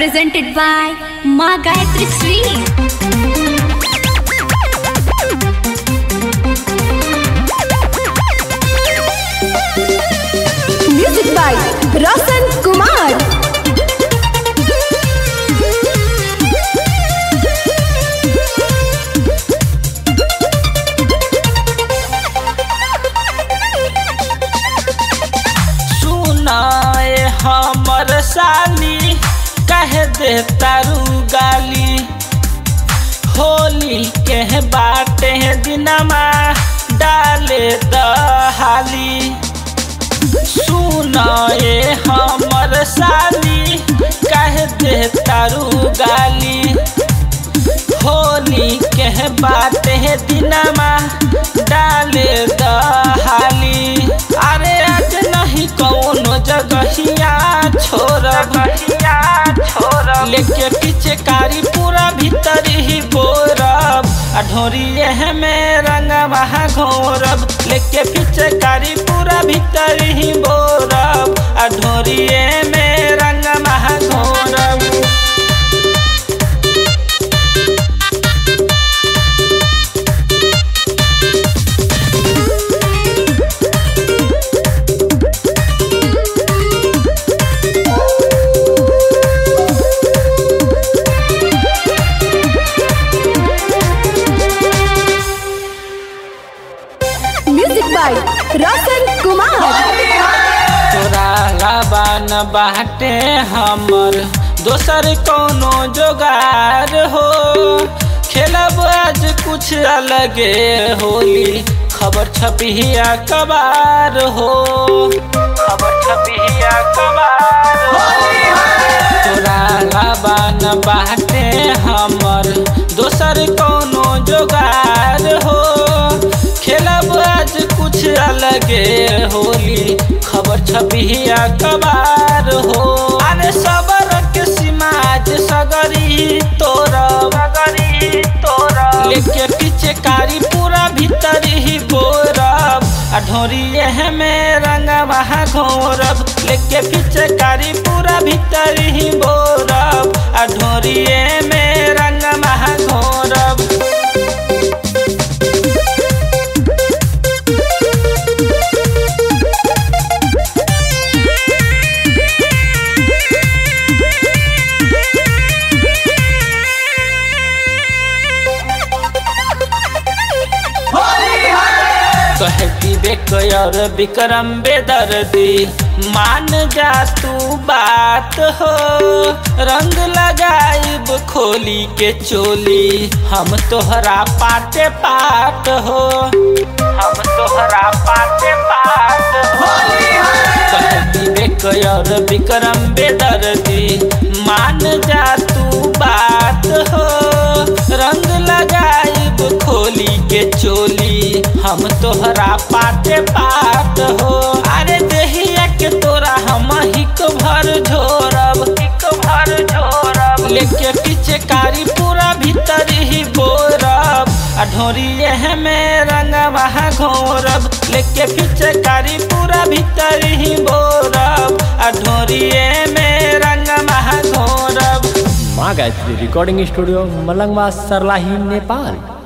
presented by Ma Gayatri Sweet. Music by Roshan Kumar सुनाए हमर साली कह दे तारू गाली होली के बाटे दिनमा डाले दहाली सुनाए हमर साली कह दे तारू गाली होली के बाटे दिनमा डाले दहाली अरे आज नहीं कौनो जगहिया छोड़ बहिया छोड़ लेके पीछे कारी पूरा भीतर ही बोरब आ ढोरिए में रंग महा घोरब लेके पीछे कारी पूरा भीतर ही बोरब आ ढोरिए में रंग महा घोरब म्यूजिक बाय रोशन कुमार तोरा लाबान बाटे हमर दोसर कोनो जोगार हो खेलब आज कुछ अलगे होली खबर छपिया कबार हो खबर छपिया कबार हो तोरा लाबान बाटे हमर दोसर कोनो जोगार हो खेलब आज कुछ अलगे होली खबर छपिया कबार हो अरे सबर के सिमाज सगरी तोरा सगरी तोरा लेके पीछे कारी पूरा भीतर ही बोरब आ ढोरिए में रंग वहाँ घोरब लेके पीछे कारी पूरा भीतर ही बोरब आ ढोरिए में रंग वहाँ घोरब कहती बेकर विक्रम बेदर्दी मान जा तू बात हो रंग लगाइब खोली के चोली हम तोहरा पाटे पाट हो हम तोहरा पाटे पाट हो कहती बेकर विक्रम बेदर्दी मान जा तू बात हो रंग लगाइब खोली के चोली हम तोहरा पाटे पाट हो अरे देहिया के तोरा हम हिक भर झोरब हिक भर झोरब लेके पीछे कारी पूरा भीतर ही बोरब आ ढोरिए में रंग वहाँ घोरब लेके पीछे कारी पूरा भीतर ही बोरब आ ढोरिए में रंग वहाँ घोरब माँ गायत्री रिकॉर्डिंग स्टूडियो मलंगवा सरलाही नेपाल